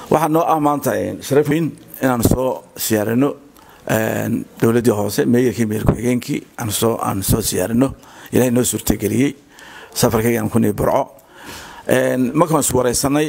waxaa noo ah maanta sharaf weyn inaan soo siyaarino dowladdii hoose meeyarkii meeyar ku-xigeenkii aan soo aan soo siyaarino ilaahay noo suurtageliyey safarkayga aan ku nii burco markaan is wareysanay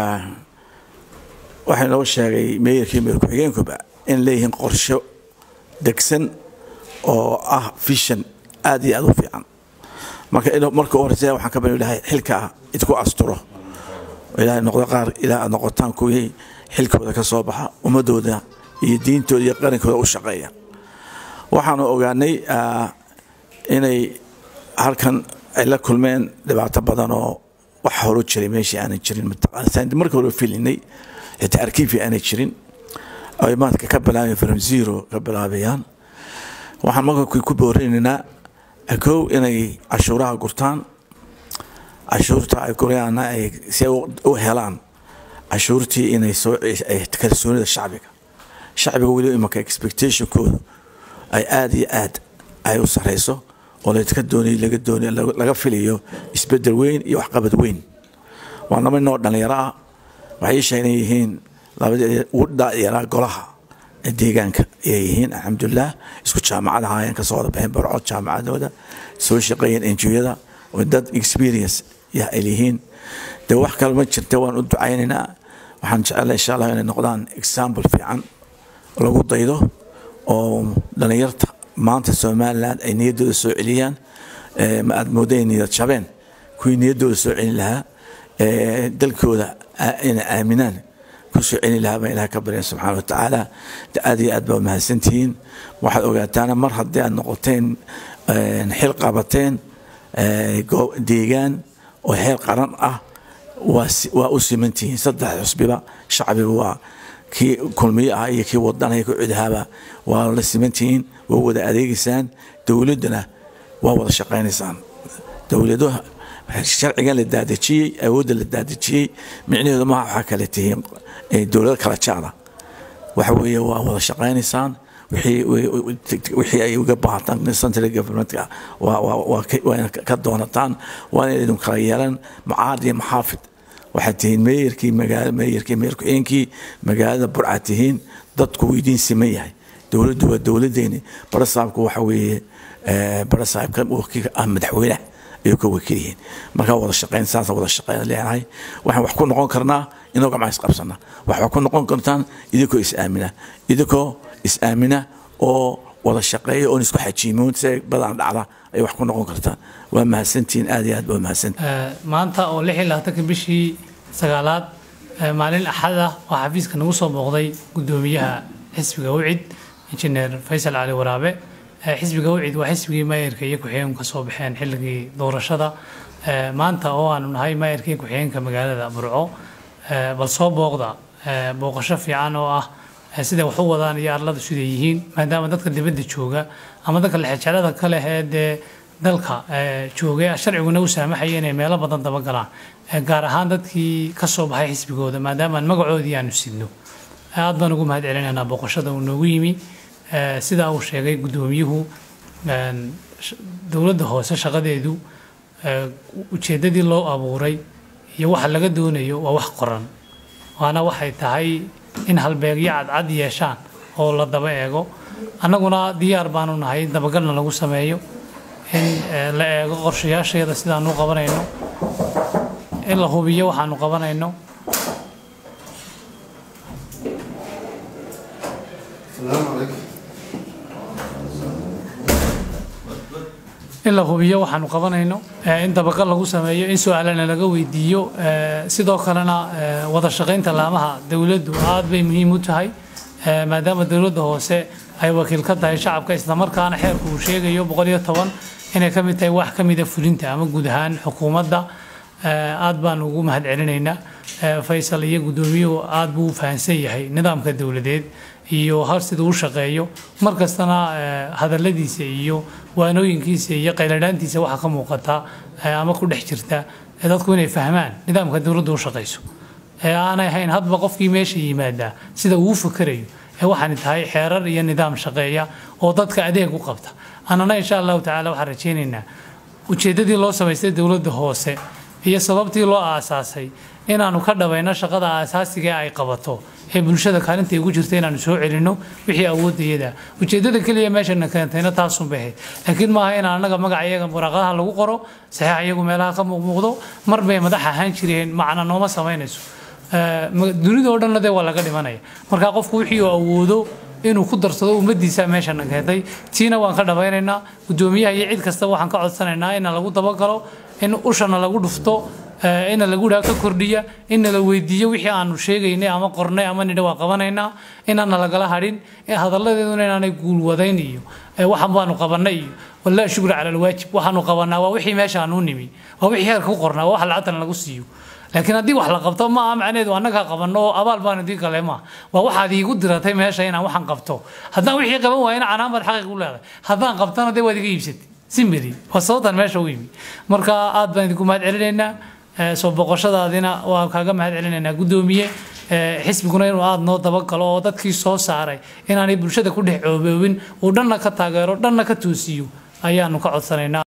waxaa noo sheegay meeyarkii meeyar ku-xigeenkuba in leeyihiin qorsho degsan oo ah vision aad iyo aad u fiican marka marka u horeysa waxaan ka bani ilahay xilka ah idku asturo ilaahay noqdo qaar ilaa aad noqotaan kuwii xilkooda ka soo baxa ummadooda iyo diintooda iyo qarankooda u shaqeeya waxaanu ogaanay inay halkan ay la kulmeen dhibaato badan oo wax horu jiray meeshii aanay jirin mataqaana marka hore filinay xitaa arkiifi aanay jirin ay maadka ka bilaabayan from zero ka bilaabayaan waxaan marka ku boorinaynaa kow inay cashuuraha gurtaan cashuurta ay gurayaana ay si u helaan cashuurtii inay soo kalsoonida shacbiga shacbiga weliba imanka expectationkoodu ay aada iyo aad ay u sareyso oo laydka doonay laga doonay laga filayo isbedel weyn iyo waxqabad weyn waa laba noo dhalinyaro ah waxay sheegna yihiin labadii ugu dhaliyaraa golaha deegaanka ayay yihiin alxamdulilah isku jaamacadaha ayaan kasoo wada baxeen barcood jaamacadooda soo shaqeeyeen enjiyada oo dad experience yah ay yihiin dee wax kale ma jirta waan u ducaynaynaa waxaan jecelahay insha allah inay noqdaan example fiican lagu daydo oo dhalinyarta maanta somaliland ay niyaddooda soo celiyaan ma aad mooday niyad jabeen kuwii niyaddooda soo celin lahaa dalkooda inay aaminaan kusoo celin lahaa baan ilaah ka baryan subxaana wa tacaala aad iyo aad baa mahadsantihiin waxaad ogaataana mar haddii aad noqoteen xil qabateen deegaan oo xeel qaran ah waa u simantihiin saddex xusbiba shacbiga waa kii kulmiye ah iyo kii wadanaya ku cidahaaba waa la simantihiin waa wada adeegaysaan dowladdana waa wada shaqaynaysaan dowladaha sharcigan la daadejiyey awoodda la daadejiyey micnaheedu maha waxaa kale tihiin dowlado kala jaada waxa weeye waa wada shaqaynaysaan wixii ay uga baahataan central governmentka waa ka doonataan waa inaydun kala yeelan macaad iyo maxaafid waxaad tihiin meeyarkii magaala meeyarkii meeyar ku-xigeenkii magaalada burcaad tihiin dadku wuu idiin siman yahay dowladdu waa dowladdeeni barasaabku waxa weeye barasaabka wakiilka ah madaxweynaha ayuu ka wakiil yihiin markaa wada shaqeyn saasa wada shaqeyn leenahay waxaan wax ku noqon karnaa inoo gacmaa isqabsana waxaa ku noqon kartaan idinkoo is-aamina idinkoo is-aamina oo wada shaqeeya oon isku xajiimoon si badan dhacda ay wax ku noqon kartaan waa mahadsantihiin aad iyo aad baa mahadsantihiin maanta oo lix iyo labaatanka bishii sagaalaad maalin axad ah waxaa xafiiska nagu soo booqday guddoomiyaha xisbiga wicid injineer faysal cali waraabe xisbiga wicid waa xisbigii maayarka iyo ku-xigeenku ka soo baxeen xilligii doorashada maanta oo aanu nahay maayarka iyo ku-xigeenka magaalada burco bal soo booqda booqasho fiican oo ah siday wax u wadaan iyo arlada siday yihiin maadaama dadka dibadda jooga ama dadka lexejeclada ka leh ee dee dalka joogay sharciguna u saamaxaya inay meelo badan dabagalaan gaar ahaan dadkii ka soo baxay xisbigooda maadaama magacoodii aanu sidno aad baan ugu mahad celinaynaa booqashada uu noogu yimi sidaa uu sheegay guddoomiyuhu dowladda hoose shaqadeedu ujeeddadii loo abuuray iyo waxa laga doonayo waa wax qoran waana waxay tahay in halbeegyo cadcad yeeshaan oo la daba eego annaguna diyaar baanu nahay dabagalna lagu sameeyo in la eego qorshayaasheeda sidaanu qabanayno in la hubiyo waxaanu qabanayno in la hubiyo waxaanu qabanayno in dabagal lagu sameeyo in su-aalana laga weydiiyo sidoo kalena wada shaqaynta laamaha dowladdu aad bay muhiim u tahay maadaama dowladda hoose ay wakiil ka tahay shacabka islamarkaana xeerku uu sheegayo boqol iyo toban inay ka mid tahay wax ka mida fulinta ama guud ahaan xukuumadda aad baan ugu mahad celinaynaa faysal iyo guddoomiyuhu aad buu u fahansan yahay nidaamka dowladeed iyo hal siduu u shaqeeyo mar kastana hadalladiisa iyo waanooyinkiisa iyo qayladhaantiisa waxaa ka muuqata ama ku dhex jirta dadku inay fahmaan nidaamka dowladdu u shaqayso ee aanay ahayn hadba qofkii meesha yimaadaa sida uu u fakerayo ee waxaani tahay xeerar iyo nidaam shaqeeya oo dadka adeeg u qabta annana insha allahu tacaala waxaan rajaynaynaa ujeeddadii loo samaystay dowladda hoose iyo sababtii loo aasaasay inaanu ka dhabayno shaqada aasaasiga ay qabato ee bulshada kaalinta ugu jirta inaanu soo celinno wixii awoodayada ujeedada keliya meeshana keentayna taasun bay ahayd laakiin maaha in annaga magaca iyaga waraaqaha lagu qoro saxiix iyagu meelaha ka muuqmuuqdo mar bay madax ahaan jireen macna nooma samaynayso dunida oo dhanna dee waa laga dhimanaya marka qofku wixii uu awoodo inuu ku darsado ummadiisa meeshana keentay tiina waan ka dhabaynaynaa gudoomiyaha iyo cid kasta waxaan ka codsanaynaa in lagu dabagalo in ushana lagu dhufto ina lagu dhaha ka kordhiya ina la weydiiyo wixii aanu sheegaynay ama qornay ama nidha waa qabanaynaa inaana lagala hadhin hadalladeeduna inaanay guulwadayn iyo waxan baanu qabanay iyo walaa shukra cala alwaajib waxaanu qabanaa waa wixii meesha aanu nimi waa wixii heerka ku qornaa waa wax lacagtana lagu siiyo laakiin haddii wax la qabto ma aha macnaheedu annaga qabanno oo abaal baan idii gale ma waa waxaad iigu diratay meesha inaan waxaan qabto haddaan wixii qaban waayana canaan baad xaqiiq u leedahay haddaan qabtana dee waad iga iibsatay simbedi waa sababtan meesha u yimi marka aad baan idinku mahad celinaynaa soo boqoshadaadina waa kaaga mahad celinaynaa guddoomiye xisbiguna inuu aada noo dabagalo oo dadkii soo saaray inaanay bulshada ku dhex cooboobin uu dhanna ka taageero dhanna ka toosiyo ayaanu ka codsanaynaa